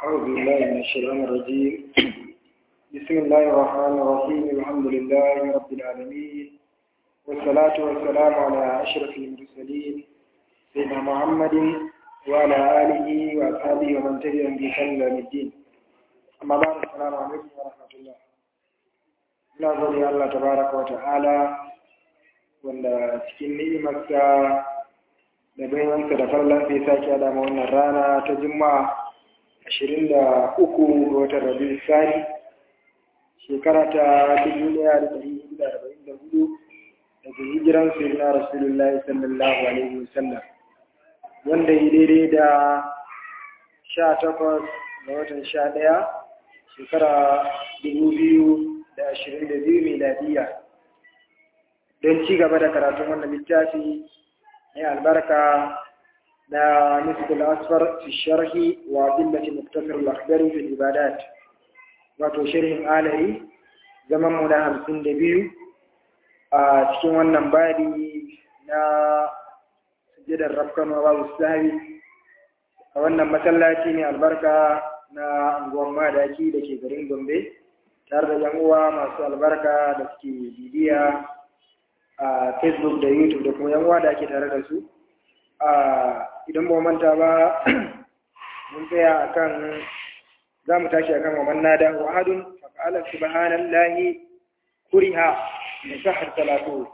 أعوذ بالله من الشيطان الرجيم بسم الله الرحمن الرحيم الحمد لله رب العالمين والصلاة والسلام على أشرف المرسلين سيدنا محمد وعلى آله وأصحابه ومن تبعهم بإحسان إلى يوم الدين أما بعد السلام عليكم ورحمة الله ina gode Allah tabaraka wa ta'ala wanda cikin ni'imarsa da baiwansa da farlan sai sake da wannan rana ta juma'a ashirin da uku ga watan rabi sani shekara ta dubu ɗaya da ɗari hudu da arba'in da hudu daga hijiran sayyidina rasulullahi sallallahu alaihi wasallam wanda yi daidai da sha takwas ga watan sha ɗaya shekara dubu biyu da ashirin da biyu miladiya don ci gaba da karatun wannan littafi mai albarka na nisbul asfar fi sharhi wa billati muktasar al-akhdari fi ibadat wato sharhin alari zaman mu na hamsin da biyu a cikin wannan badi na sujjadar rafkan wa babu sahabi a wannan masallaci ne albarka na anguwan madaki da ke garin gombe tare da yan uwa masu albarka da suke bibiya a facebook da youtube da kuma yan uwa da ake tare da su idan ba manta ba mun tsaya akan za mu tashi akan waman nada wa ahadun fa'ala subhanallahi kuriha min sahar salatu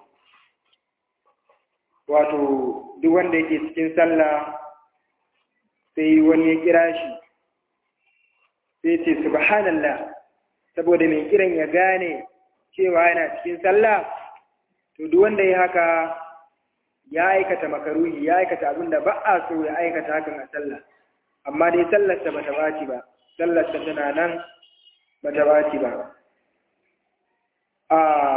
wato duk wanda yake cikin sallah sai wani ya kira shi sai ce subhanallah saboda mai kiran ya gane cewa yana cikin sallah to duk wanda ya haka ya aikata makaruhi ya aikata abin da ba a so ya aikata hakan a sallah amma dai sallarsa bata baci ba sallarsa tana nan bata baci ba a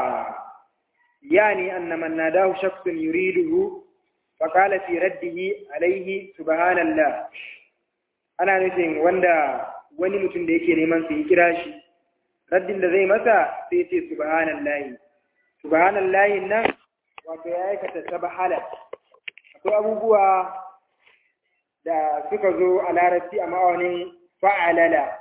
yani anna man nadahu shakhsun yuriduhu fa qala fi raddihi alayhi subhanallah ana nufin wanda wani mutum da yake neman su yi kira shi raddin da zai masa sai ce subhanallahi subhanallahi nan wato ya aikata sabahala akwai abubuwa da suka zo a larabci a ma'aunin fa'alala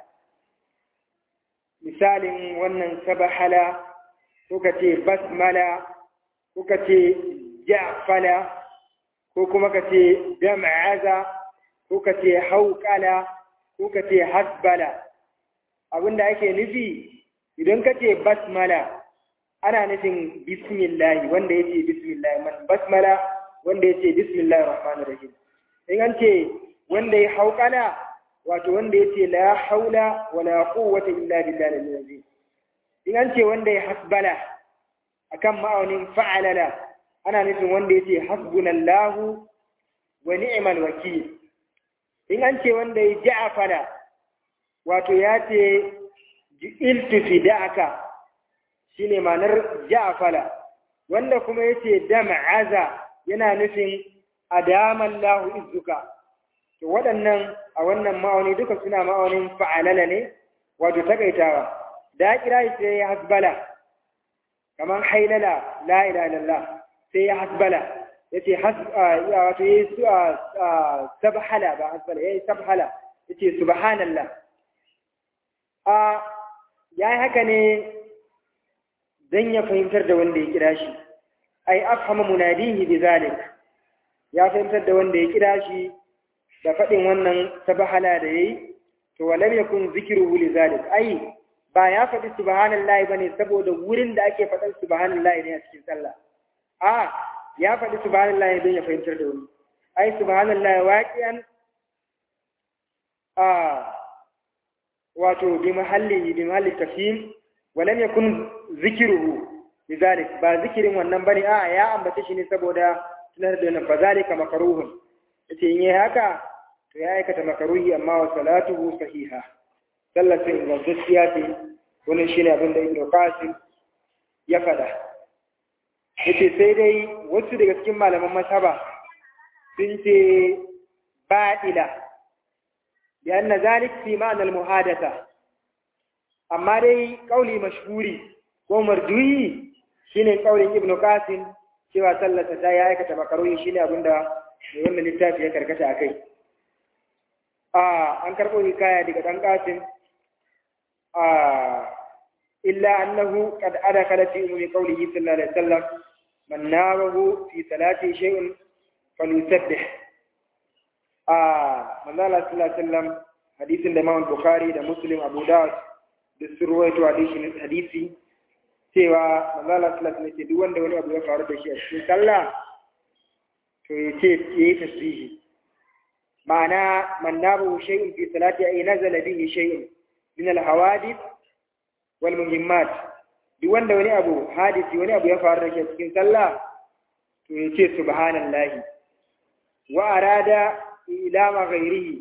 misalin wannan sabahala ko ka ce basmala ko ka ce ja'fala ko kuma ka ce dam'aza ko ka ce hauƙala ko ka ce hasbala abinda ake nufi idan ka ce basmala ana nufin bismillahi wanda ya ce bismillahi man basmala wanda ya ce bismillahi rahmanir rahim in an ce wanda ya hauƙala wato wanda ya ce la haula wala quwwata illa billahi al-azim in an ce wanda ya hasbala akan ma'aunin fa'alala ana nufin wanda ya ce hasbunallahu wa ni'mal wakil in an ce wanda ya ja'afala wato ya ce iltu fida'aka shine ma'anar ja'fala wanda kuma yace dam'aza yana nufin adamallahu izzuka to waɗannan a wannan ma'auni duka suna ma'aunin fa'alala ne wato takaitawa da kira sai ya hasbala kaman hailala la ilaha illallah sai ya hasbala yace has wato yayi sabhala ba hasbala yayi sabhala yace subhanallah a yayi haka ne dan ya fahimtar da wanda ya kira shi ai afhama munadihi bizalik ya fahimtar da wanda ya kira shi da faɗin wannan sabahala da yayi to walam yakun zikruhu lizalik ai ba ya faɗi subhanallahi bane saboda wurin da ake faɗan subhanallahi ne a cikin sallah a ya faɗi subhanallahi don ya fahimtar da wani ai subhanallahi waqiyan a wato bi mahalli bi mahalli tafhim walam yakun zikruhu lidhalik ba zikirin wannan bane a ya ambace shi ne saboda tunar da wannan fazalika makruhun yace in yayi haka to ya aikata makruhi amma wa salatuhu sahiha sallar sai ga gaskiya ce wannan shine abin da Ibn Qasim ya fada yace sai dai wasu daga cikin malaman masaba sun ce ba'ila لأن ذلك في معنى المحادثة أما دي قولي مشهوري ومرجوي شيني قولي ابن قاسم cewa sallarsa ta ya aikata makaroyi shine abin da mai wannan littafi ya karkata a kai an karɓo hikaya daga ɗan ƙasin illa annahu qad adakala fi ummi qawlihi sallallahu alaihi wasallam man nawahu fi salati shay'un falyusabbih manzo Allah sallallahu alaihi wasallam hadisin da Imam Bukhari da Muslim Abu Dawud da surwaito hadisi cewa manzo Allah sallallahu alaihi wasallam duk wanda wani abu ya faru da shi a cikin sallah to yace yayi tasbihi ma'ana man nabu shay'un fi salati ay nazala bihi shay'un min al-hawadith wal muhimmat duk wanda wani abu hadisi wani abu ya faru da shi a cikin sallah to yace subhanallahi wa arada ilama ghairihi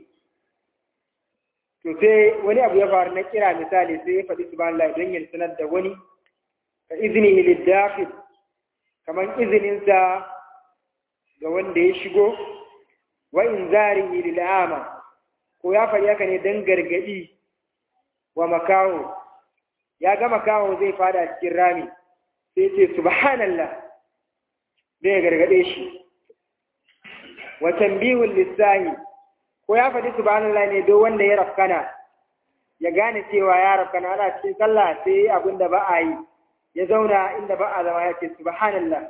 to sai wani abu ya faru na kira misali sai ya faɗi subhanallahi don ya sanar da wani ka iznihi lid-dakhil kaman izininsa ga wanda ya shigo wa inzarihi lil'ama ko ya faɗi haka ne don gargaɗi wa makaho ya ga makaho zai fada cikin rami sai ce subhanallah zai gargaɗe shi wa tambihul lissahi ko ya faɗi subhanallah ne don wanda ya rafkana ya gane cewa ya rafkana ana cikin sallah sai abin da ba a yi ya zauna inda ba a zama ya ce subhanallah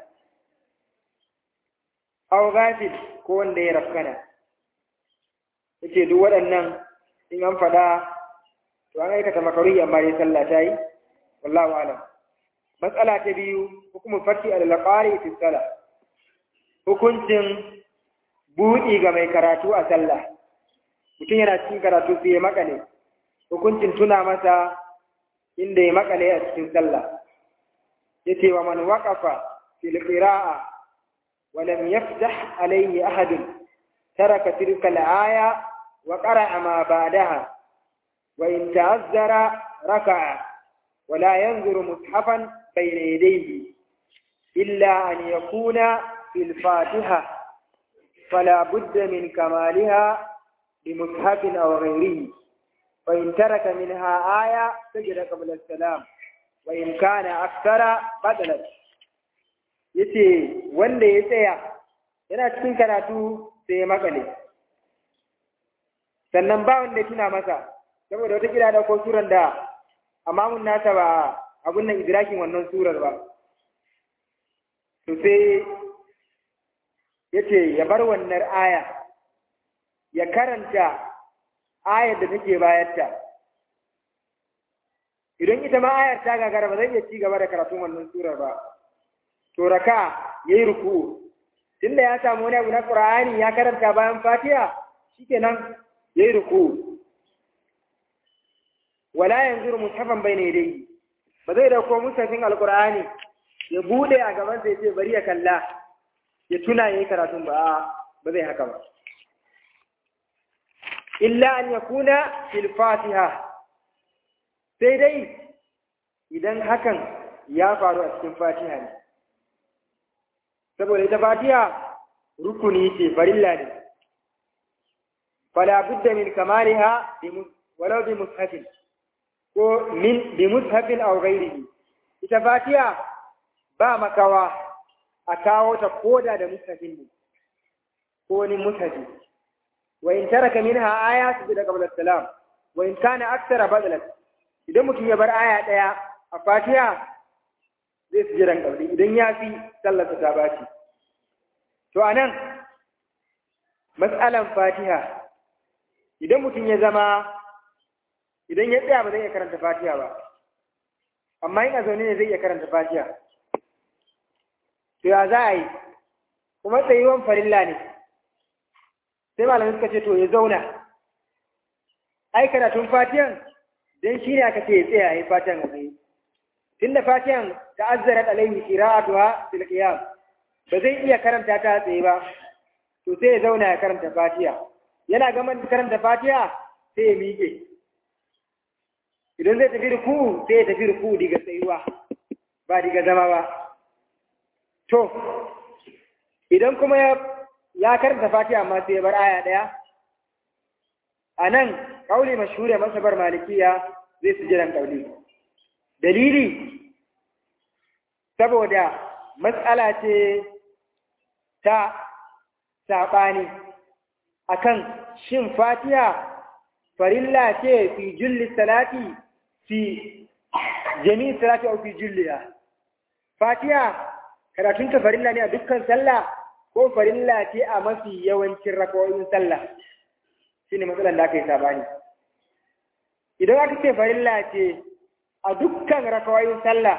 aw ghafil ko wanda ya rafkana yace duk waɗannan in an faɗa to an aikata makaruhi amma dai sallah ta yi wallahu alam matsala ta biyu hukumu fati al-qari fi salah hukuncin buɗi ga mai karatu a sallah mutum yana cikin karatu sai ya makale hukuncin tuna masa inda ya makale a cikin sallah yace wa man waqafa fil qira'a wa lam yaftah alayhi ahad taraka tilka al-aya wa qara'a ma ba'daha wa in ta'azzara raka'a wa la yanzuru mushafan bayna yadayhi illa an yakuna fil fatiha فلا بد من كمالها بمصحف أو غيره وإن ترك منها آية سجد قبل السلام وإن كان أكثر بدلت yace wanda ya tsaya yana cikin karatu sai ya makale sannan ba wanda ya tuna masa saboda wata kira da ko surar da amamun nasa ba abun nan idrakin wannan surar ba to sai yace ya bar wannan aya ya karanta ayar da take bayarta idan ita ma ayar ta gagara ba zai iya ci gaba da karatun wannan surar ba to raka yayi ruku tunda ya samu wani abu na Qur'ani ya karanta bayan Fatiha shikenan yayi ruku wala yanzuru mushafan bayna yadayhi ba zai dauko mushafin alqur'ani ya bude a gaban sai ce bari ya kalla ya tuna yayi karatun ba ba zai haka ba illa an yakuna fil fatiha sai dai idan hakan ya faru a cikin fatiha ne saboda ita fatiha rukuni ce farilla ne fala budda min kamaliha walau bi mushafin ko min bi mushafin aw ghairihi ita fatiha ba makawa a kawo ta koda da mushafin ne ko wani mushafi wa in taraka minha aya sujada qabla salam wa in kana aktsara badalat idan mutum ya bar aya daya a fatiha zai sujudan qabli idan ya fi sallarsa ta baci to anan mas'alan fatiha idan mutum ya zama idan ya tsaya ba zai iya karanta fatiha ba amma in a zaune ne zai iya karanta fatiha to ya za a yi kuma tsayuwan farilla ne sai malamai suka ce to ya zauna ai karatun fatihan dan shi ne aka ce ya tsaya ya fatihan a tsaye tunda fatihan ta'azzarat alaihi qira'atuha fil qiyam ba zai iya karanta ta tsaye ba to sai ya zauna ya karanta fatiha yana gaman karanta fatiha sai ya miƙe idan zai tafi ruku sai ya tafi ruku diga tsayuwa ba diga zama ba to idan kuma ya ya karanta fatiha amma sai ya bar aya ɗaya a nan ƙauli mashhure masabar malikiya zai su jiran ƙauli dalili saboda matsala ce ta saɓani akan shin fatiha farilla ce fi julli salati fi jami'i salati au fi julliha fatiha karatun ta farilla ne a dukkan sallah ko farilla ce a mafi yawancin rakawoyin sallah shine matsalar da aka yi sabani idan aka ce farilla ce a dukkan rakawoyin sallah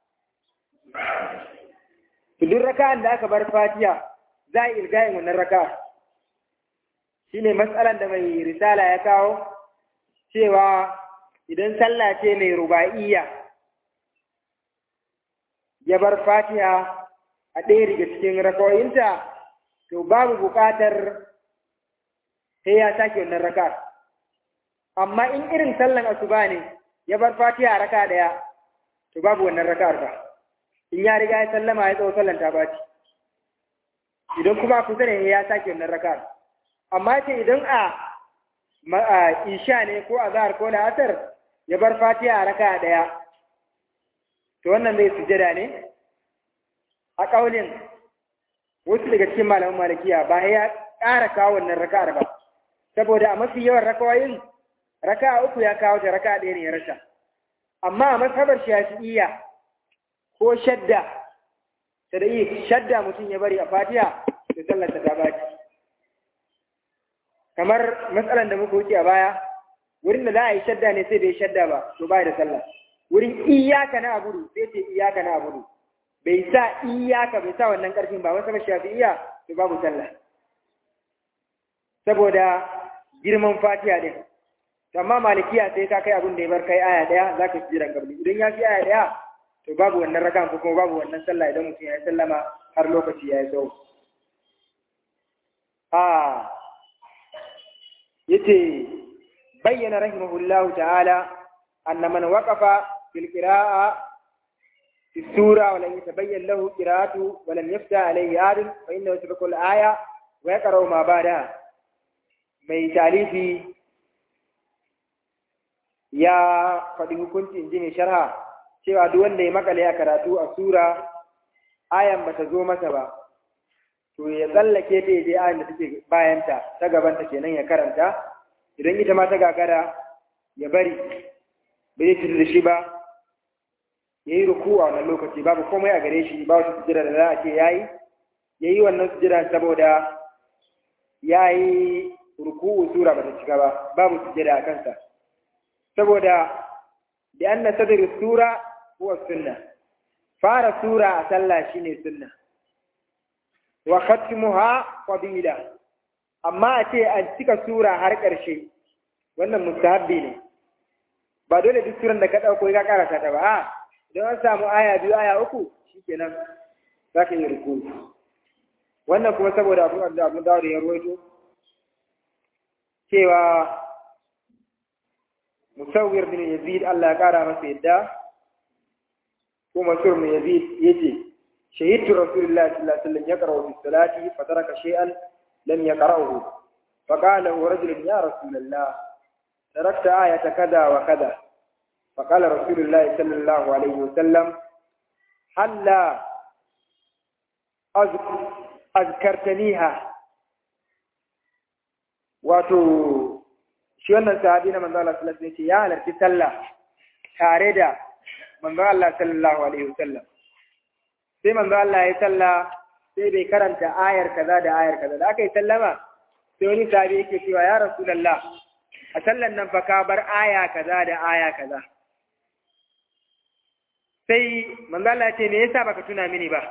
duk raka'an da aka bar fatiha za a ilgayin wannan raka'a shine matsalan da mai risala ya kawo cewa idan sallah ce mai ruba'iyya ya bar fatiha a ɗaya daga cikin rakawoyinta to babu buƙatar sai ya sake wannan raka amma in irin sallan asuba ne ya bar fatiha a raka ɗaya to babu wannan raka'ar ba in ya riga ya sallama ya tsawo sallan ta baci idan kuma kusa ne ya sake wannan raka'ar amma ce idan a isha ne ko a zahar ko la'asar ya bar fatiha a raka ɗaya to wannan zai sujada ne a ƙaunin wasu daga cikin malaman malakiya ba ya ƙara kawo wannan raka'ar ba saboda a mafi yawan rakawayin raka'a uku ya kawo ta raka'a ɗaya ne ya rasa amma a masabar shafi'iyya ko shadda ta da shadda mutum ya bari a fatiha da sallar ta baci kamar matsalan da muka wuce a baya wurin da za a yi shadda ne sai bai shadda ba to ba da sallah wurin iyaka na abudu sai ce iyaka na abudu bai sa iyaka bai sa wannan karfin ba wasu shafi'iyya to babu sallah saboda girman fatiha din amma malikiya sai ka kai abin da ya bar kai aya daya zaka fi jiran gabli idan ya fi aya daya to babu wannan rakan ko kuma babu wannan sallah idan mutum ya yi sallama har lokaci ya yi tsawo a yace bayyana rahimahullahu ta'ala anna man waqafa fil qira'a fi sura wa lam yatabayyan lahu qira'atu wa lam yafta alayhi adun fa innahu yasbiqu al-aya wa yaqra'u ma ba'daha mai talifi ya faɗi hukunci in ji mai sharha cewa duk wanda ya makale a karatu a sura ayan bata zo masa ba to ya tsallake ta je ayan da take bayanta ta gabanta kenan ya karanta idan ita ma ta gagara ya bari bai zai shi ba ya yi ruku a wannan lokaci babu komai a gare shi ba wasu sujira da za a ce ya yi ya yi wannan sujira saboda ya yi ruku'u sura ba ta cika ba babu sujira a kansa saboda da an na sadari sura huwa sunna fara sura a sallah shine sunna wa khatmuha qabila amma a ce an cika sura har ƙarshe wannan mustahabbi ne ba dole duk suran da ka ɗauko ka karasa ta ba a idan an samu aya biyu aya uku shikenan za ka yi ruku wannan kuma saboda abu da abu da ya ruwaito cewa musawwir bin yazid Allah ya kara masa yadda ko masur bin yazid yace shahidtu rasulullahi sallallahu alaihi wasallam yaqra'u fi salati fa taraka shay'an lam yaqra'uhu fa qala rajulun ya rasulullah تركت آية كذا وكذا فقال رسول الله صلى الله عليه وسلم هلا أذكر أذكرتنيها wato shi wannan sahabi na manzo Allah sallallahu alaihi wasallam ya halarci sallah tare da manzo Allah sallallahu alaihi wasallam sai manzo Allah ya sallah sai bai karanta ayar kaza da ayar kaza da aka yi sallama sai wani sahabi yake cewa ya rasulullah a sallan nan fa ka bar aya kaza da aya kaza sai manzo Allah ya ce me yasa baka tuna mini ba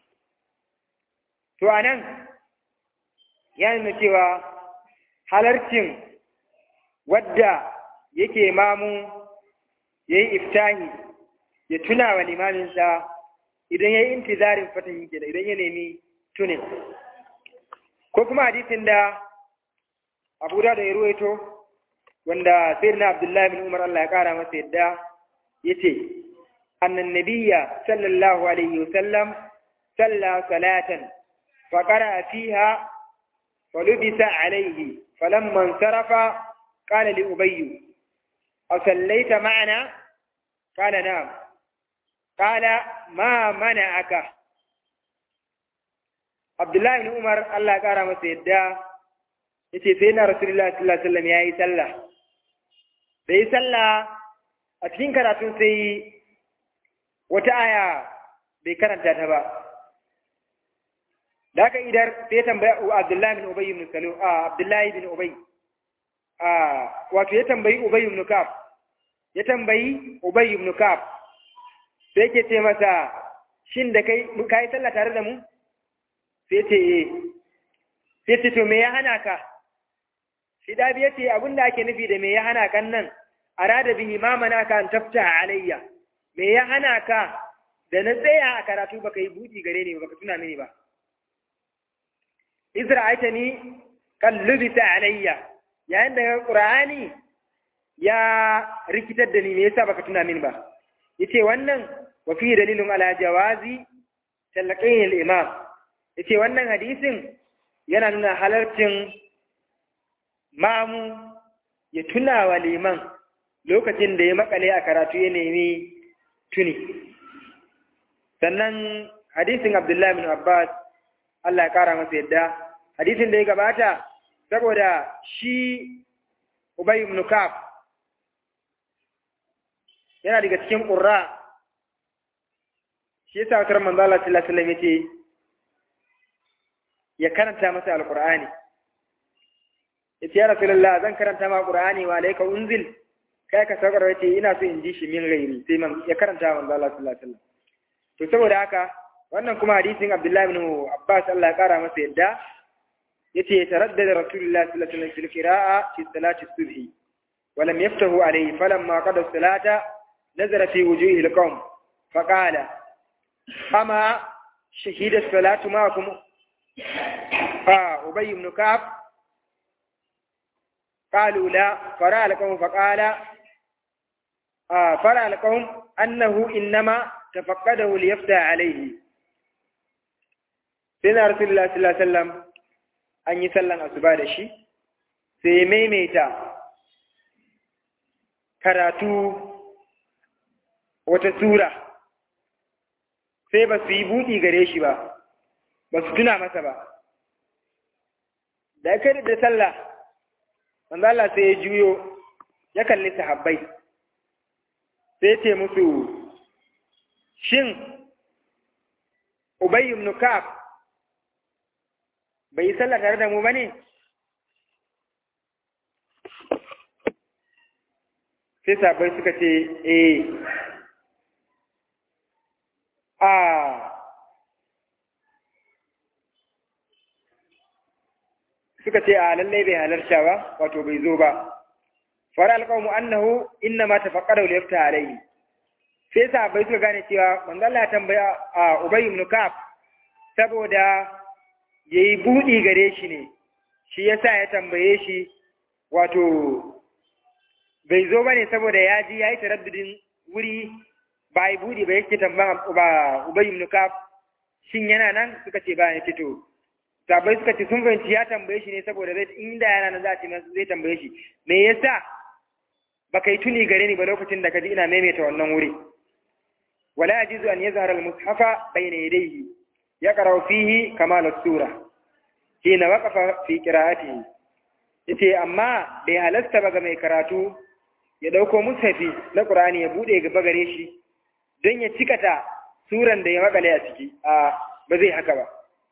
to anan ya nuna cewa halarcin wadda yake mamu yayi iftahi ya tuna wa limaminsa idan yayi intizarin fatan yake da idan ya nemi tunin ko kuma hadisin da Abu da ya ruwaito wanda sayyidina Abdullahi bin Umar Allah ya kara masa yadda yace annan nabiyya sallallahu alaihi wasallam salla salatan fa qara fiha fa lubisa alaihi falamma insarafa qala li ubayy asallaita ma'ana qala na'am qala ma mana'aka Abdullahi bin Umar Allah ya kara masa yadda yace sai na Rasulullahi sallallahu alaihi wasallam yayi sallah da yi sallah a cikin karatun sai wata aya bai karanta ta ba da aka idar sai tambaya Abdullahi bin Ubay ibn Salu a Abdullahi bin Ubay a wato ya tambayi Ubay ibn Ka'ab ya tambayi Ubay ibn Ka'ab sai yake ce masa shin da kai kai sallah tare da mu sai ce eh sai ce to me ya hana ka shi da biya ce abin da ake nufi da me ya hana kan nan arada bihi ma manaka an tafta alayya me ya hana ka da na tsaya a karatu baka yi buɗi gare ni baka tuna mini ba Isra aita ni kallubita alayya yayin da Qur'ani ya rikitar da ni me yasa baka tuna mini ba yace wannan wa fi dalilun ala jawazi talaqin al-imam yace wannan hadisin yana nuna halarcin mamu ya tuna wa liman lokacin da ya makale a karatu ya nemi tuni sannan hadisin Abdullahi bin Abbas Allah ya kara masa yadda hadisin da ya gabata saboda shi Ubay ibn Ka'ab yana daga cikin ƙurra shi yasa wata manzo Allah sallallahu alaihi wasallam yace ya karanta masa alqur'ani yace ya rasulullah zan karanta ma qur'ani wa alayka unzil kai ka saukar yace ina so in ji shi min gairi sai man ya karanta manzo Allah sallallahu alaihi wasallam to saboda haka wannan kuma hadisin Abdullah ibn Abbas Allah ya kara masa yadda yace taraddada rasulullah sallallahu alaihi wasallam fil qira'a fi salati subhi wa lam yaftahu alayhi falamma qada salata nazara fi wujuhi alqawm faqala ama shahida salatu ma'akum ah ubay ibn ka'ab قالوا لا فرأى القوم فقال آه فرأى القوم أنه إنما تفقده ليفتح عليه سيدنا رسول الله صلى الله عليه وسلم أن يسلم أسباب الشيء سيميميتا karatu wata sura sai ba su yi buɗi gare shi ba ba su tuna masa ba da aka da sallah manzo Allah sai ya juyo ya kalli sahabbai sai ce musu shin Ubay ibn Ka'ab bai yi sallah tare da mu bane sai sahabbai suka ce eh a suka ce a lallai bai halarta ba wato bai zo ba fara alƙawmu annahu inna ma tafaqqara li yafta alayhi sai sahabbai suka gane cewa manzo Allah ya tambaya a Ubay ibn Ka'ab saboda yayi budi gare shi ne shi yasa ya tambaye shi wato bai zo bane saboda ya ji yayi taraddudin wuri ba yi budi ba yake tambaya ba Ubay ibn Ka'ab shin yana nan suka ce ba ya fito sabai suka ce sun fahimci ya tambaye shi ne saboda zai inda yana nan za a ce zai tambaye shi me yasa baka yi tuni gare ni ba lokacin da ka ji ina maimaita wannan wuri wala yajizu an yazhara al-mushafa bayna yadayhi yaqra fihi kamal as-sura hina waqafa fi qira'atihi yace amma bai halasta ba ga mai karatu ya dauko mushafi na Qur'ani ya bude gaba gare shi don ya cikata suran da ya makale a ciki a ba zai haka ba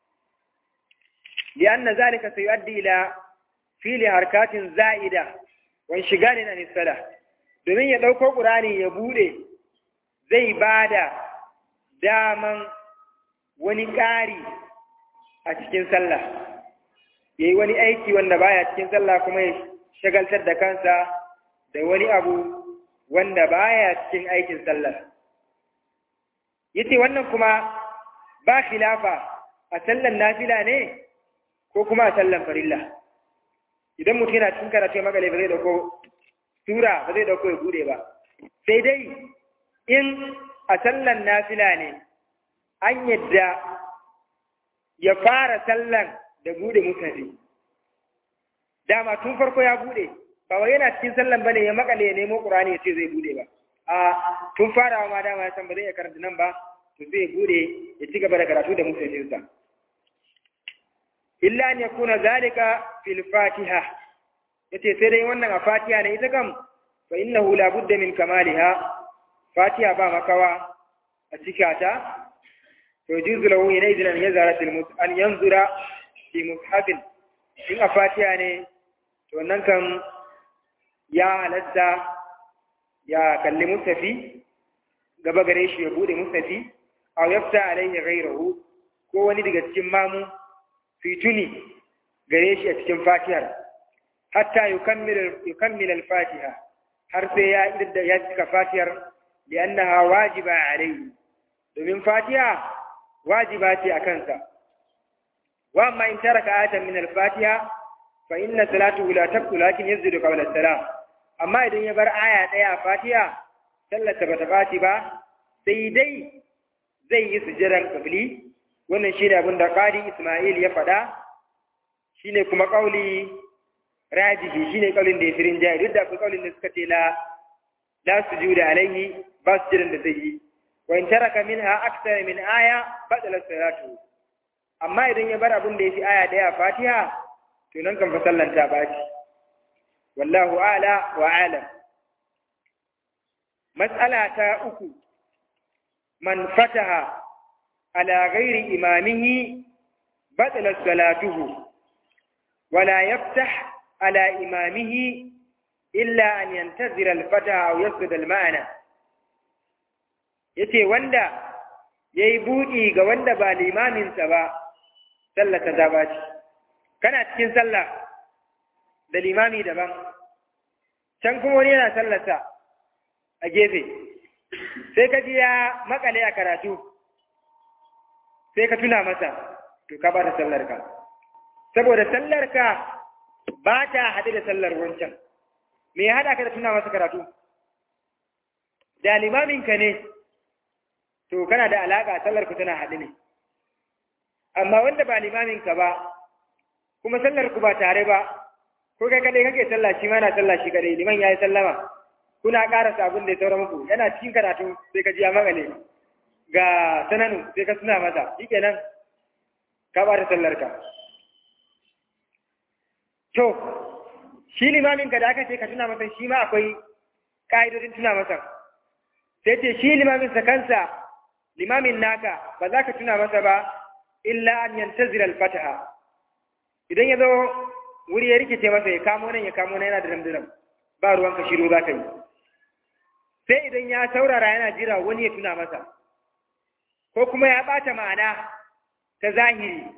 لأن ذلك سيؤدي إلى فيل حركات زائدة وانشغال عن الصلاة domin ya ɗauko ƙurani ya buɗe zai ba da daman wani ƙari a cikin sallah ya yi wani aiki wanda baya cikin sallah kuma ya shagaltar da kansa da wani abu wanda baya cikin aikin sallah yace wannan kuma ba khilafa a sallan nafila ne ko kuma a sallan farilla idan mutum yana cikin karatu magale ba zai dauko sura ba zai dauko ya bude ba sai dai in a sallan nafila ne an yadda ya fara sallan da bude mutane dama tun farko ya bude ba wai yana cikin sallan bane ya makale ya nemo qur'ani ya ce zai bude ba a tun farawa ma dama ya san ba zai iya karanta nan ba to sai ya bude ya ci gaba da karatu da mutanensa illa an yakuna zalika fil fatiha yace sai dai wannan a fatiha ne ita kam fa innahu la budda min kamaliha fatiha ba makawa a cikata to juzu lahu ina idan an yazara an yanzura fi mushafin in a fatiha ne to nan kan ya halatta ya kalli mustafi gaba gare shi ya bude mustafi aw yafta alaihi ghayruhu ko wani daga cikin mamu fituni gare shi a cikin fatihar hatta yukammila al-fatiha har sai ya idda ya cika fatihar li'annaha wajiba alaihi domin fatiha wajiba ce a kansa wa amma in taraka ayatan min al-fatiha fa inna salatuhu la tabtu lakin yazdu qabla as-salam amma idan ya bar aya daya a fatiha sallarsa bata baci ba sai dai zai yi sujjadan qabli wannan shine abin da qadi isma'il ya faɗa shine kuma kauli rajihi shine kaulin da ya firin jayi duk da akwai kaulin da suka ce la la sujuda alaihi ba sujjadan da zai yi wa in taraka minha akthar min aya badala salatu amma idan ya bar abin da ya fi aya daya a fatiha to nan kan fa sallan ta baci wallahu a'la wa alam mas'ala ta uku man fataha ala ghairi imamihi batala salatuhu wala yaftah ala imamihi illa an yantazira al-fataha aw yasjud al-ma'ana yace wanda yayi buɗi ga wanda ba limaminsa ba sallata ta baci kana cikin sallah da limami daban can kuma wani yana sallata a gefe sai ka ji ya makale a karatu sai ka tuna masa to ka ba ta sallarka saboda sallarka ba ta haɗe da sallar wancan me ya haɗa ka da tuna masa karatu da limaminka ne to kana da alaƙa sallarku tana haɗe ne amma wanda ba limaminka ba kuma sallarku ba tare ba ko kai kadai kake sallah shi ma na sallah shi kadai liman yayi sallama kuna ƙara sabon da ya saura muku yana cikin karatu sai ka ji ya magale ga sananu sai ka suna masa shikenan ka ba ta sallar ka to shi limamin ka da aka ce ka tuna masa shi ma akwai ka'idodin tuna masa sai ce shi limamin sa kansa limamin naka ba za ka tuna masa ba illa an yantazira al-fataha idan ya zo wuri ya rikice masa ya kamo nan ya kamo nan yana da ramdiram ba ruwan ka shiru za ka yi sai idan ya saurara yana jira wani ya tuna masa ko kuma ya ɓata ma'ana ta zahiri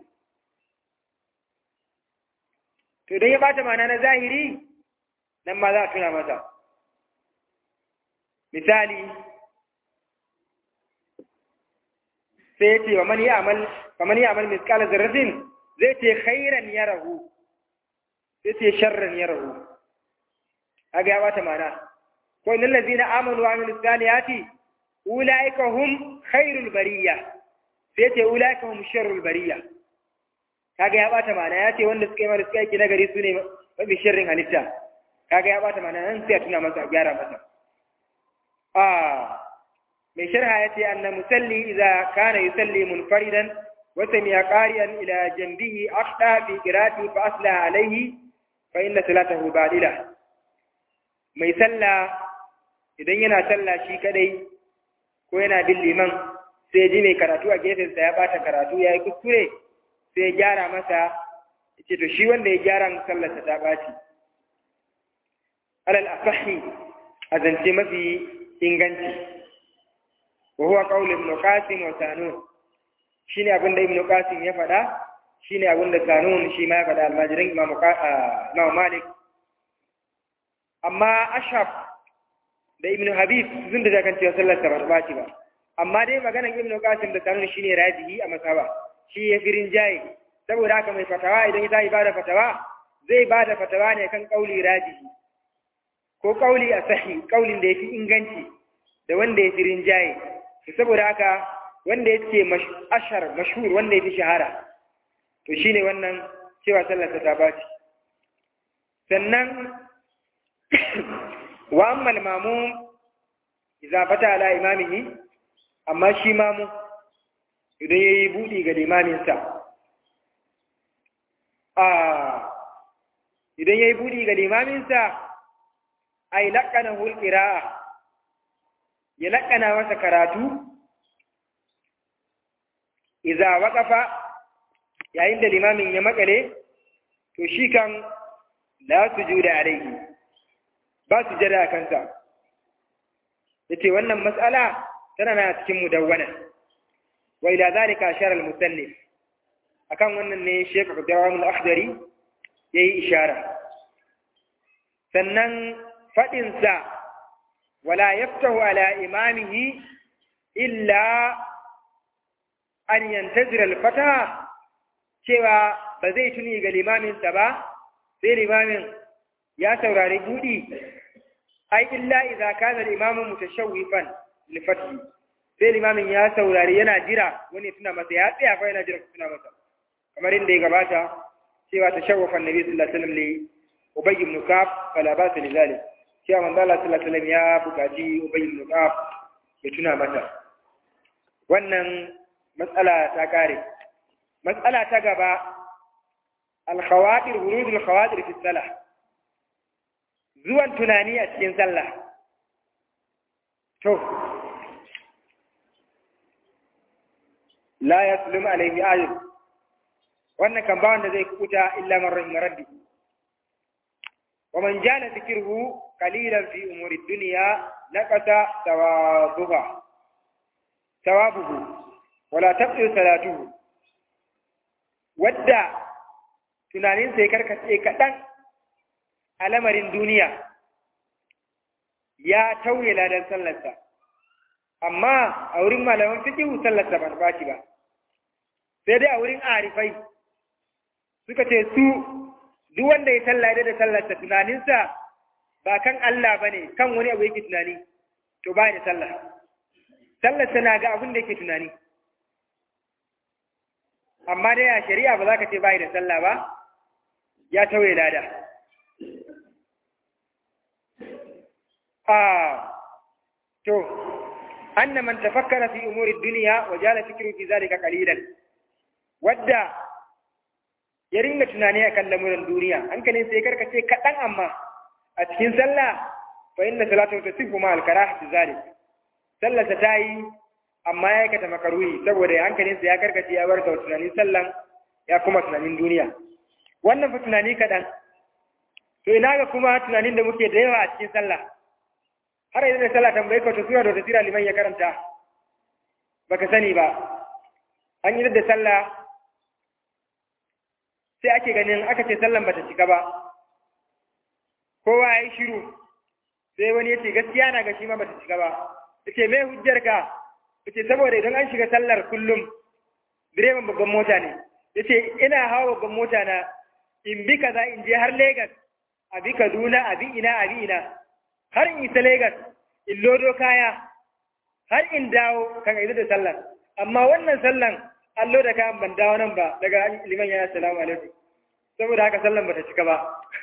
to idan ya ɓata ma'ana na zahiri nan ma za a tuna masa misali sai ya ce wa man yi amal kamar yi amal miskala zarrafin zai ce khairan ya rahu sai ce sharran ya rahu kaga ya bata mana ko innal ladina amanu wa amilus salihati ulaika hum khairul bariya sai ce ulaika hum sharrul bariya kaga ya bata mana ya ce wanda suka yi mara suka yi nagari su ne mafi sharrin halitta kaga ya bata mana nan sai a tuna masa a gyara masa a mai sharha ya ce anna musalli idza kana yusalli munfaridan wa sami'a qariyan ila janbihi akhda fi qira'ati fa aslaha alayhi fa inna salatahu badila mai sallah idan yana sallah shi kadai ko yana bin liman sai ji mai karatu a gefensa ya bata karatu ya yi kuskure sai ya gyara masa ce to shi wanda ya gyara sallarsa ta ɓaci alal asahi a zance mafi inganci wa huwa qaul ibn qasim wa sanun shine abin da ibn qasim ya faɗa shine abin da sanun shi ma ya faɗa almajirin imam imam malik amma ashab da ibn habib sun da kan cewa sallar ta ba ba amma dai maganar ibn qasim da sanun shine rajihi a masaba shi ya firin jaye saboda haka mai fatawa idan ya tashi bada fatawa zai bada fatawa ne kan kauli rajihi ko kauli a sahi kaulin da ya fi inganci da wanda ya firin jaye saboda haka wanda ya ce ashar mashhur wanda ya fi shahara to shine wannan cewa sallar ta baci sannan wa amma mamu idza fata ala imamihi amma shi mamu idan yayi budi ga limaminsa a idan yayi budi ga limaminsa ay laqanahu al-qira'a ya laqana masa karatu idza waqafa yayin da limamin ya makale to shi kan la sujuda alayhi ba su jada kansa yace wannan mas'ala tana na cikin mudawwana wa ila zalika ashara al-musannif akan wannan ne Sheikh Abdurrahman al-Akhdari yayi ishara sannan fadin sa wala yaftahu ala imamihi illa an yantazira al-fataha cewa ba zai tuni ga limamin sa ba sai limamin ya saurari budi ai illa idza kana al-imamu mutashawwifan li fathi sai limamin ya saurari yana jira wani tuna masa ya tsaya fa yana jira tuna masa kamar inda ya gabata cewa tashawwafa annabi sallallahu alaihi wasallam li ubay ibn ka'ab fala ba ta lidalik cewa manzo Allah sallallahu alaihi wasallam ya bukaci ubay ibn ka'ab ya tuna masa wannan matsala ta kare matsala ta gaba al-khawatir wurud al-khawatir fi salah zuwan tunani a cikin sallah to la yaslum alaihi ayat wannan kan ba wanda zai kuta illa man rahim rabbi wa man jala dhikruhu qalilan fi umuri dunya naqata thawabuha thawabuhu wala tabdu salatuhu wadda tunanin sai karkace kadan a lamarin duniya ya tauye ladan sallarsa amma a wurin malaman fikihu sallarsa ba ba ba sai dai a wurin arifai suka ce su duk wanda ya sallah da sallarsa tunaninsa ba kan Allah ba ne kan wani abu yake tunani to ba da sallah sallarsa na ga abin da yake tunani amma dai a shari'a ba za ka ce ba da sallah ba ya tauye lada آه تو أن من تفكر في أمور الدنيا وجال فكره في ذلك قليلا ودى يرين تنانيا كان لمر الدنيا أنك نسيكر كشيء كتن أما أتكين سلا فإن صلاته تصف مع الكراهة ذلك سلا ستاي amma ya aikata makaruhi saboda hankalinsa ya karkace ya bar tunanin sallan ya kuma tunanin duniya wannan fa tunani kaɗan to ina ga kuma tunanin da muke da yawa a cikin sallah har yanzu da sallah tambaye ka to sura da tasira liman ya karanta baka sani ba an yi da sallah sai ake ganin aka ce sallan bata cika ba kowa ya yi shiru sai wani ya ce gaskiya na ga shi ma bata cika ba ya ce mai hujjar ka ya ce saboda idan an shiga sallar kullum direban babban mota ne ya ce ina hawa babban mota na in bi kaza in je har Legas a bi Kaduna a bi ina a bi ina har in isa Legas in lodo kaya har in dawo kan izu da sallar amma wannan sallan an loda kayan ban dawo nan ba daga liman ya assalamu alaikum saboda haka sallan bata cika ba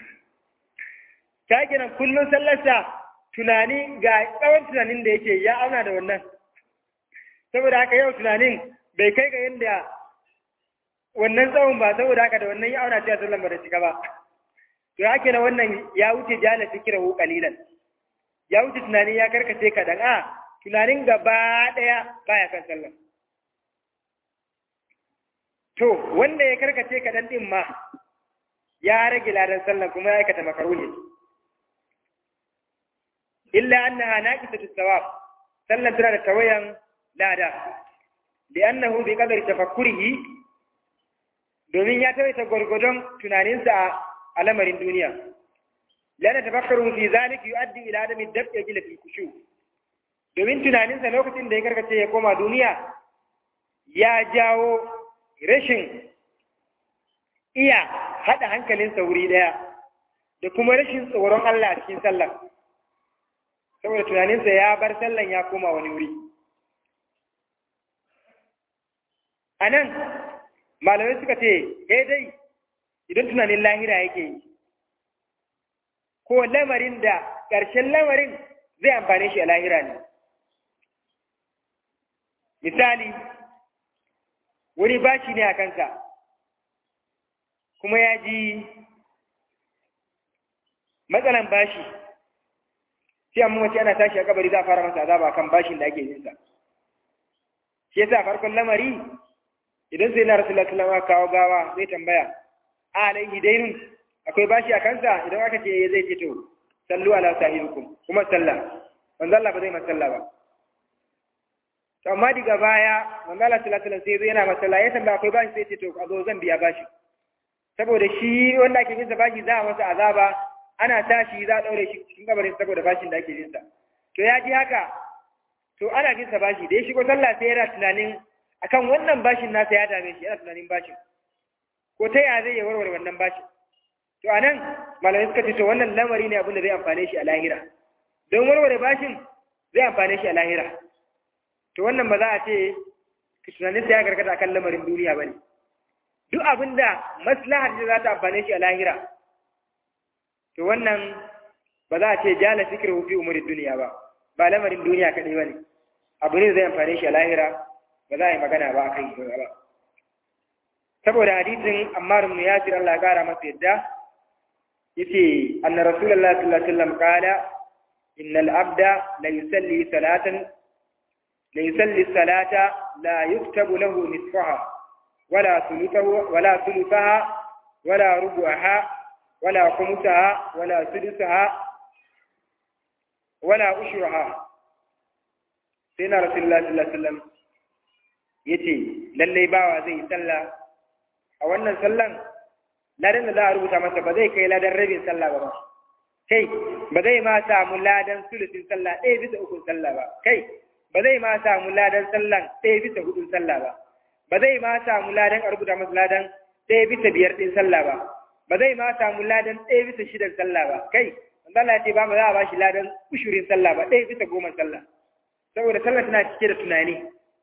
ta kenan kullum sallarsa tunani ga tsawon tunanin da yake ya auna da wannan saboda haka yau tunanin bai kai ga yadda wannan tsawon ba saboda haka da wannan ya auna cewa sallan bata cika ba to ya kenan wannan ya wuce jala fikirahu qalilan ya wuce tunani ya karkace kaɗan a tunanin gaba ɗaya baya kan sallah to wanda ya karkace kaɗan ɗin ma ya rage ladan sallah kuma ya aikata makaruhi illa annaha naqisatu thawab sallan tana da tawayan lada li'annahu bi qadari tafakkurihi domin ya tawaita gwargwadon tunaninsa a lamarin duniya lana tafakkaru fi zalik yuaddi ila adami dab'i ila fi kushu domin tunaninsa lokacin da ya karkace ya koma duniya ya jawo rashin iya haɗa hankalinsa wuri ɗaya da kuma rashin tsoron Allah a cikin sallah saboda tunaninsa ya bar sallan ya koma wani wuri a nan malamai suka ce dai idan tunanin lahira yake yi ko lamarin da ƙarshen lamarin zai amfane shi a lahira ne. Misali, wani bashi ne a kanka, kuma ya ji matsalan bashi, sai amma mace ana tashi a kabari za a fara masa azaba kan bashin da ake yin sa shi yasa farkon lamari idan sai na rasulullahi sallallahu alaihi kawo gawa zai tambaya a alaihi dainun akwai bashi a kansa idan aka ce zai ce to sallu ala sahibikum kuma sallah manzo Allah ba zai masalla ba to amma diga baya manzo Allah sallallahu alaihi wasallam sai yana masalla ya tambaya akwai bashi sai ce to a zo zan biya bashi saboda shi wanda ake yin sa bashi za a masa azaba ana tashi za a daure shi cikin kabarin saboda bashin da ake yin sa to ya ji haka to ana bin sa bashi da ya shigo sallah sai yana tunanin akan wannan bashin nasa ya dame shi yana tunanin bashin ko ta ya zai ya warware wannan bashin to anan malamai suka ce to wannan lamari ne abin da zai amfane shi a lahira don warware bashin zai amfane shi a lahira to wannan ba za a ce tunanin sa ya karkata akan lamarin duniya bane duk abin da maslahar da za ta amfane shi a lahira to wannan ba za a ce jala fikir fi umurin duniya ba ba lamarin duniya kaɗai ba ne abu ne zai amfane shi a lahira ba za a yi magana ba a kai ba saboda hadisin ammar ibn yasir Allah ya kara masa yadda yace anna rasulullah sallallahu alaihi wasallam qala innal abda la yusalli salatan la yusalli salata la yuktabu lahu nisfaha wala thuluthahu wala thuluthaha wala rubu'aha wala khumsaha wala sudusaha wala ushraha sai na rasulullah sallallahu alaihi wasallam yace lalle bawa zai sallah a wannan sallan ladan da za a rubuta masa ba zai kai ladan rabin sallah ba kai ba zai ma samu ladan sulusin sallah ɗaya bisa ukun sallah ba kai ba zai ma samu ladan sallan ɗaya bisa hudun sallah ba ba zai ma samu ladan a rubuta masa ladan ɗaya bisa biyar ɗin sallah ba ba zai ma samu ladan ɗaya bisa shidan sallah ba kai wanda Allah ya ce ba mu za a ba shi ladan ushurin sallah ba ɗaya bisa goma sallah saboda sallah tana cike da tunani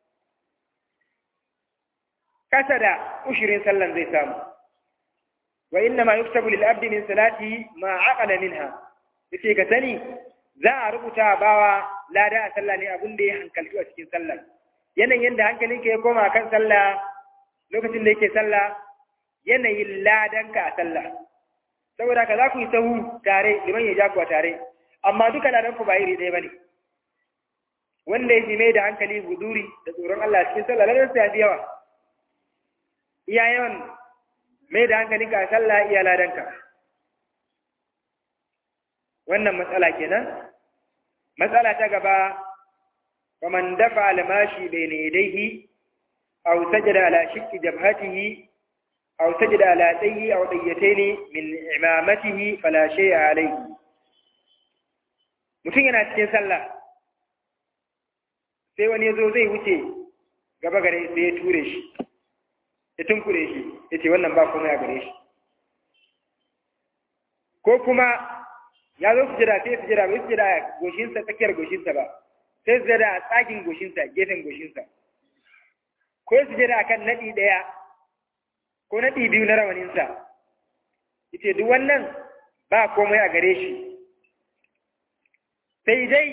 kasa da ushirin sallan zai samu wa inna ma yuktabu lil abdi min salati ma aqala minha yace ka sani za a rubuta bawa lada a sallah ne abin da ya hankaltu a cikin sallah yanayin yadda hankalinka ya koma kan sallah lokacin da yake sallah yanayin ladanka a sallah saboda ka za ku yi sahu tare liman ya ja kuwa tare amma duka ladan ku ba iri ɗaya bane wanda ya fi mai da hankali huduri da tsoron Allah cikin sallah ladan sa ya fi yawa iya yawan mai da hankali ka sallah iya ladanka wannan matsala kenan matsala ta gaba ومن دفع الماشي بين يديه أو سجد على شك جبهته أو سجد على دي أو ديتين من إمامته فلا شيء عليه mutum yana cikin sallah sai wani ya zo zai wuce gaba gare sai ya ture shi ya tunkure shi ya ce wannan ba kuma ya gare shi ko kuma ya zo su jira sai su jira bai su jira goshinsa tsakiyar goshinsa ba sai su jira a tsagin goshinsa gefen goshinsa ko su jira akan naɗi ɗaya ko naɗi biyu na rawaninsa ita duk wannan ba komai a gare shi sai dai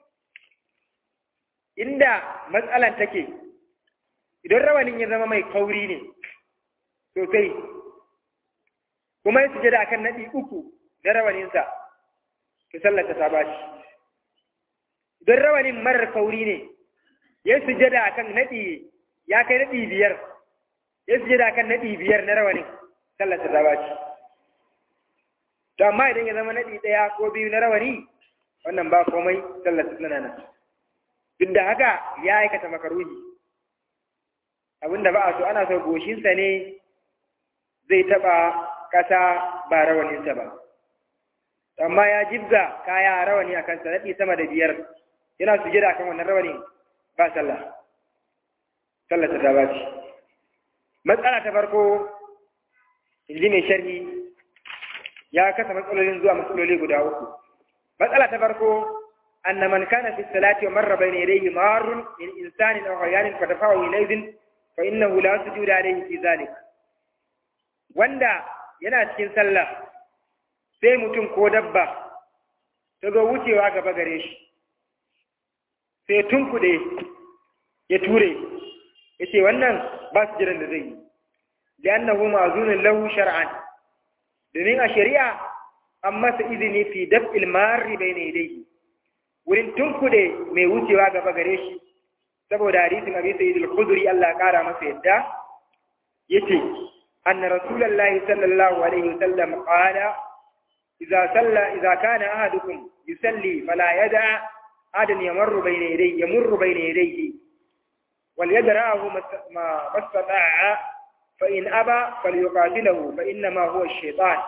inda matsalan take idan rawanin ya zama mai kauri ne sosai kuma ya sujada akan naɗi uku na rawaninsa to sallata ta ba shi idan rawanin marar kauri ne ya sujada akan naɗi ya kai naɗi biyar ya sujada akan naɗi biyar na rawanin sallata ta ba shi to amma idan ya zama naɗi ɗaya ko biyu na rawani wannan ba komai sallata tana nan duk da haka ya aikata makaruhi abinda ba a so ana so goshinsa ne zai taɓa ƙasa ba rawaninsa ba amma ya jibga kaya rawani a kansa naɗi sama da biyar yana sujada kan wannan rawani ba sallah sallah ta ba ce matsala ta farko in ji mai sharhi ya kasa matsalolin zuwa matsaloli guda uku matsala ta farko أن من كان في الصلاة ومر بين يديه مار من إنسان أو حيوان فدفعه إليه فإنه لا سجود عليه في ذلك wanda yana cikin sallah sai mutum ko dabba ta zo wucewa gaba gare shi sai tunkuɗe ya ture ya ce wannan ba su jiran da zai yi da annahu ma'azunin lahu shar'an domin a shari'a an masa izini fi daf'il marri bai ne dai wurin tunkude mai wucewa gaba gare shi saboda hadisin Abi Sa'id al-Khudri Allah ya kara masa yadda yace anna rasulullahi sallallahu alaihi wasallam qala idza salla idza kana ahadukum yusalli fala yada adan yamurru bayna yadayhi yamurru bayna yadayhi wal yadra'ahu ma mastata'a fa in aba falyuqatilahu fa inna ma huwa ash-shaytan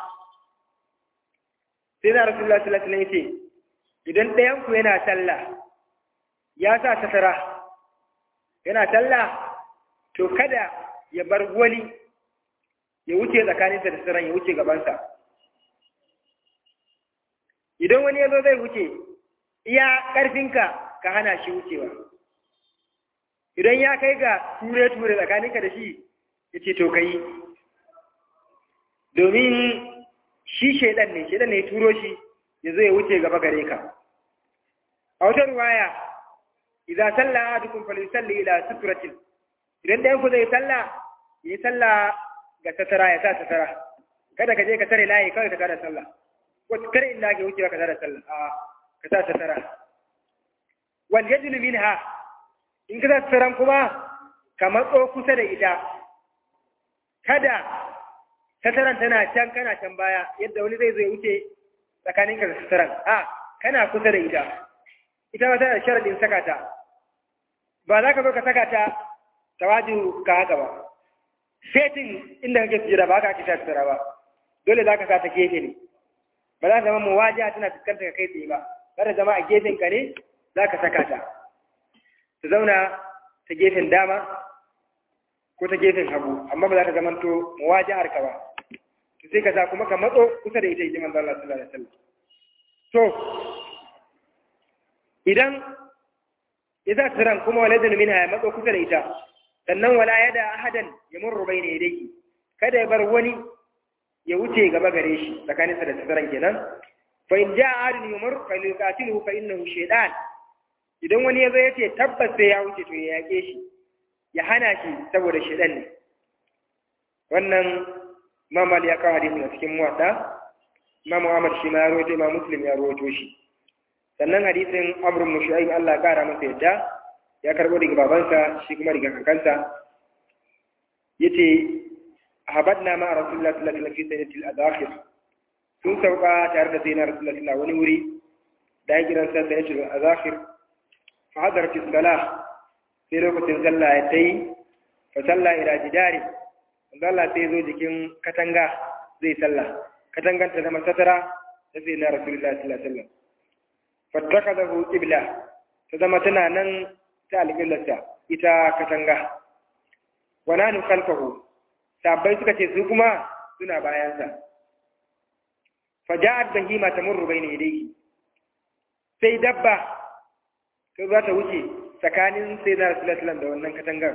sai da rasulullahi sallallahu alaihi wasallam yace idan ɗayan ku yana sallah ya sa satara yana sallah to kada ya bar wani ya wuce tsakaninsa da sauran ya wuce gabansa idan wani ya zo zai wuce iya ƙarfinka ka hana shi wucewa idan ya kai ga ture-ture tsakaninka da shi ya ce to ka yi domin shi shaidan ne shaidan ne ya turo shi ya zo ya wuce gaba gare ka a wata ruwaya idza salla ahadukum falyusalli ila sutratin idan da yanku zai salla yi salla ga satara ya sa satara kada ka je ka tare layi kawai ka tada sallah ko kare inda ke wucewa ka tada sallah a ka sa satara wal yajlu minha in ka sa sataran kuma ka matso kusa da ita kada sataran tana can kana can baya yadda wani zai zo ya wuce tsakaninka da sataran a kana kusa da ita ita ma tana sharadin saka ta ba za ka zo ka saka ta tawaju ka haka ba setin inda kake sujada ba ka ake sa tsara ba dole za ka sa ta gefe ne ba za ta zama muwajiya tana fuskanta ka kai tsaye ba za ta zama a gefen ka ne za ka saka ta ta zauna ta gefen dama ko ta gefen hagu amma ba za ta zama to muwajiyar ka ba to sai ka sa kuma ka matso kusa da ita ita manzo Allah sallallahu alaihi wasallam to idan idza tiran kuma waladun minha ya matso kusa da ita sannan wala yada ahadan ya murru bayna yadayhi kada ya bar wani ya wuce gaba gare shi tsakanin sa da tsiran kenan fa in jaa ahadun yumur fa yuqatiluhu fa innahu shaytan idan wani yazo yace tabbas sai ya wuce to ya yake shi ya hana shi saboda shaytan ne wannan mamal ya kawo hadisin a cikin muwadda Imam Ahmad shi ma ya rawaito Imam Muslim ya rawaito shi sannan hadisin Amr ibn Shu'aib Allah ya kara masa yadda ya karbo daga babansa shi kuma daga kakansa yace habadna ma Rasulullah sallallahu alaihi wasallam fi sayyidatil adakhir sun sauka tare da sayyidina Rasulullah sallallahu wani wuri da ya kiran sa sayyidatil adakhir fa hadarat as-salah sai lokacin sallah ya tayi fa salla ila jidari Allah sai zo jikin katanga zai sallah katangan ta zama satara ta sai na Rasulullah sallallahu alaihi wasallam fattakadahu qibla ta zama tana nan ta alƙiblarsa ita katanga wa nanu khalfahu sabbai suka ce su kuma suna bayansa faja'at bahima tamurru bayna yadayhi sai dabba ta za ta wuce tsakanin sai na Rasulullah sallallahu alaihi wasallam da wannan katangar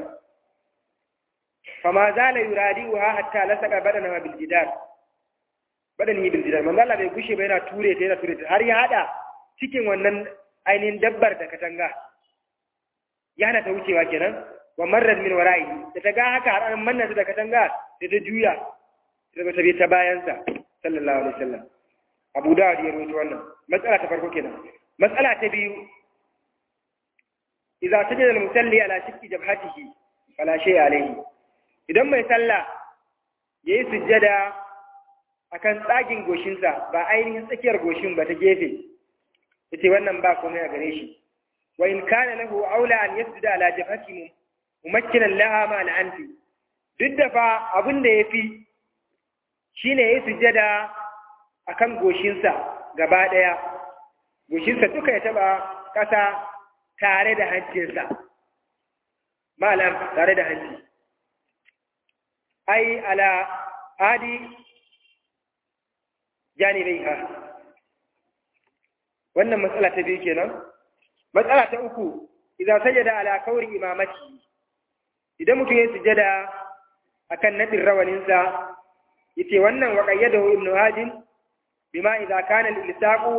fama zala yuradi'uha hatta lasaka badana bil jidar badani bil jidar manzo Allah bai gushe ba yana ture ta yana ture ta har ya hada cikin wannan ainihin dabbar da katanga ya hana ta wucewa kenan wa marrat min wara'i da ta ga haka har an manna ta da katanga sai ta juya sai ta bi ta bayansa sallallahu alaihi wasallam Abu Dawud ya rawaito wannan matsala ta farko kenan matsala ta biyu idza sajada al-musalli ala shikki jabhatihi fala shay alayhi idan mai sallah yayi sujjada akan tsagin goshinsa ba ainihin tsakiyar goshin ba ta gefe yace wannan ba komai a gare shi wa in kana lahu aula an yasjuda ala jabhati mumakkinan laha ma anfi duk da fa abin da yafi shine yayi sujjada akan goshinsa gaba daya goshinsa duka ya taba kasa tare da hancinsa malam tare da hanci ai ala adi janibaiha wannan matsala ta biyu kenan matsala ta uku idan sajada ala kauri imamati idan mutum ya sujada akan nadin rawaninsa yace wannan wa qayyadahu ibnu hajin bima idza kana al-ilsaqu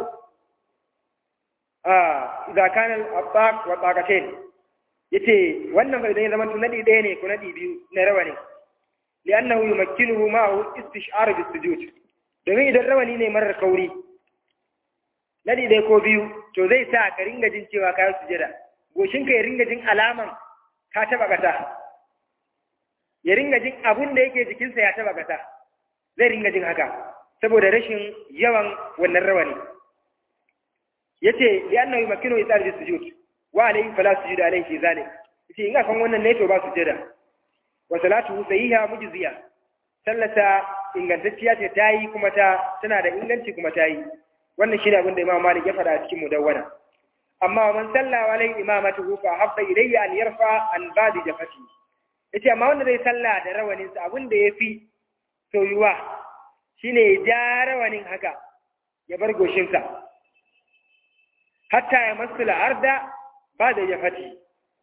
ah idza kana al-abbaq wa taqatain yace wannan fa idan ya zama nadi ɗaya ne ko nadi biyu na rawani li'annahu yumakkinuhu ma'ahu istish'ar bis-sujud domin idan rawani ne marar kauri nadi dai ko biyu to zai sa ka ringa jin cewa ka yi sujada goshinka ya ringa jin alaman ka taba kasa ya ringa jin abun da yake jikinsa ya taba kasa zai ringa jin haka saboda rashin yawan wannan rawani yace li annahu yumakkinu isar bi sujud wa alayhi fala sujud alayhi fi zalik yace in akan wannan ne to ba sujada wa salatu sahiha mujziya sallata ingantacciya ce ta yi kuma ta tana da inganci kuma ta yi wannan shine abin da Imam Malik ya faɗa a cikin mudawwana amma man salla wa alai imamatu fa habba ilayya an yarfa an badi jafati yace amma wanda zai salla da rawanin sa abin da yafi soyuwa shine ya ja rawanin haka ya bar goshin sa hatta ya masula arda ba da jafati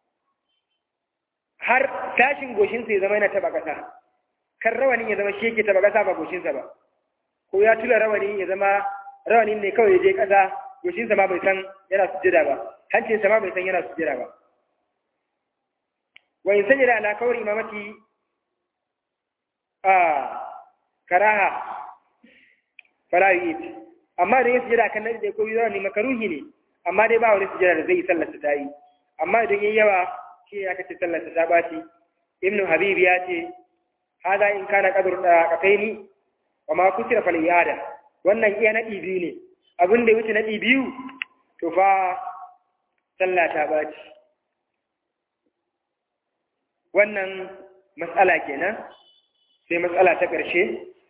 har tashin goshin sa ya zama yana taba kasa kan rawanin ya zama shi yake taba kasa ba goshin sa ba ko ya tula rawani ya zama rawanin ne kawai ya je kasa goshinsa ma bai san yana sujjada ba hancinsa ma bai san yana sujjada ba wa in sajada ala kawar imamati a karaha fala yu'id amma da yin sujjada kan nadi da ko yi rawani makaruhi ne amma dai ba wani sujjada da zai yi sallar ta yi amma idan yayi yawa shi ya kace sallar ta baci ibnu habib ya ce hada in kana qadru da kafaini wa ma kusira fal iyada wannan iya nadi biyu ne abin da ya wuce naɗi biyu to fa sallah ta ɓaci wannan matsala kenan sai matsala ta ƙarshe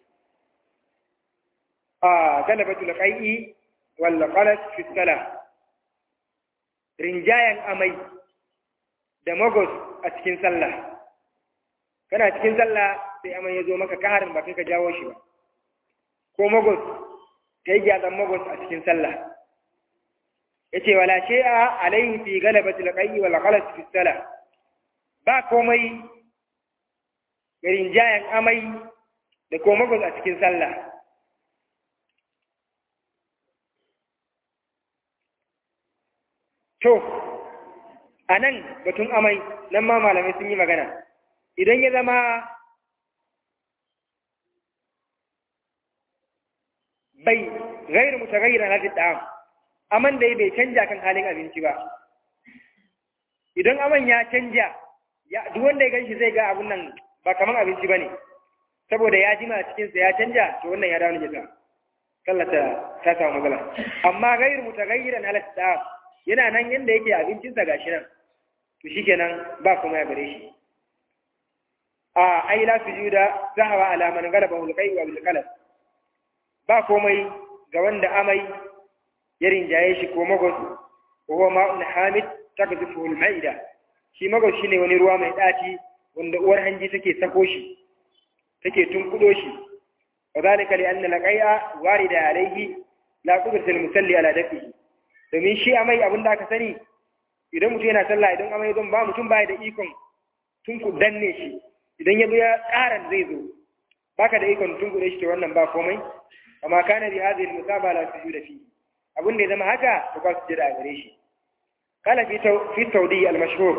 a galabatul qai'i wal qalas fi salah rinjayan amai da magos a cikin sallah kana cikin sallah sai amai ya zo maka kaharin ba kai ka jawo shi ba ko magos ta yi gyatsan magos a cikin sallah ya ce wala shi'a alaihi fi galabatul qayyi wal ghalas fi salah ba komai garin jayan amai da ko magos a cikin sallah to a nan batun amai nan ma malamai sun yi magana idan ya zama bai gairu mutaghayyira na da'am aman da bai canja kan halin abinci ba idan aman ya canja ya duk wanda ya ganshi zai ga abun nan ba kaman abinci bane saboda ya jima cikin sa ya canja to wannan ya dawo najasa sallata ta samu matsala amma gairu mutaghayyiran ala da'am yana nan yanda yake abincin sa gashi nan to shikenan ba kuma ya gare shi a ai la sujuda zahawa ala man galaba hulqai wa bil qalam ba komai ga wanda amai ya rinjaye shi ko magos ko huwa ma'un hamid takzifu al-maida shi magos shine wani ruwa mai daci wanda uwar hanji take sako shi take tunkudo shi wadhalika li anna laqai'a warida alayhi la qudratul musalli ala dafihi domin shi amai abinda aka sani idan mutum yana sallah idan amai zan ba mutum baya da ikon tunku danne shi idan ya zo ya ƙaran zai zo baka da ikon tunkuɗe shi to wannan ba komai amma kana bi hadhihi al-musaba la sujuda fi abin da ya zama haka to ba su jira a gare shi kala fi fi tawdi al-mashhur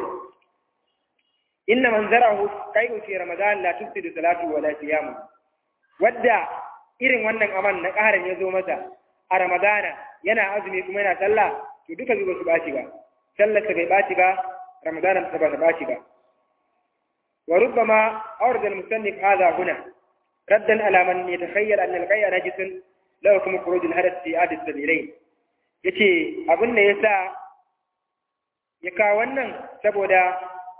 inna man zarahu qai'u fi ramadan la tufsidu salatu wa la siyam wadda irin wannan aman na ƙaran ya zo masa a ramadana yana azumi kuma yana sallah to duka zuba su baci ba sallar ta bai baci ba ramadana ta ba ta baci ba wa rubbama awrada al-musannif hadha huna ردا على من يتخيل أن القيء نجس لا يكون خروج الحدث في عاد السبيلين yace abin da yasa ya kawo wannan saboda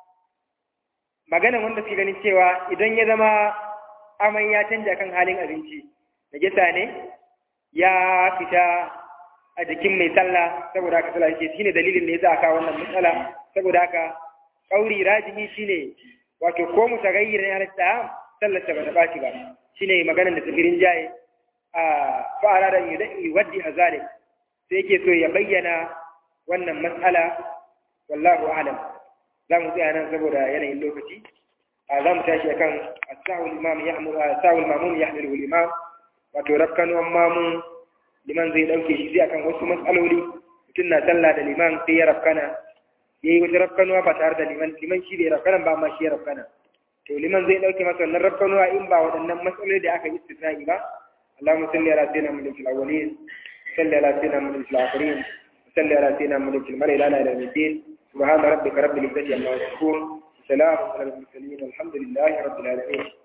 magana wanda suke ganin cewa idan ya zama amai ya canja kan halin abinci najasa ne ya fita a jikin mai sallah saboda haka sallah yake shine dalilin da yasa aka kawo wannan matsala saboda haka kauri rajihi shine wato ko mutaghayyir ne halatta sallar ta bata ɓaci ba shine maganar da tafirin jaye a fa'ara da waddi a zalik sai yake so ya bayyana wannan matsala wallahu a'lam za mu tsaya nan saboda yanayin lokaci a za mu tashi akan asahul imam yahmul asahul mamun yahmilu imam wato rafkanuwan mamun liman zai dauke shi sai akan wasu matsaloli mutum na sallah da liman sai ya rafkana yayi wata rafkanuwa ba tare da liman liman shi bai rafkana ba amma shi ya rafkana to liman zai dauke masa wannan rafkanuwa in ba waɗannan matsaloli da aka yi istisna'i ba Allahumma salli ala sayyidina Muhammad fil awwalin صل على سيدنا محمد في الآخرين وصل على سيدنا محمد في الملأ الأعلى إلى يوم الدين سبحان ربك رب العزة عما يصفون سلام على المرسلين والحمد لله رب العالمين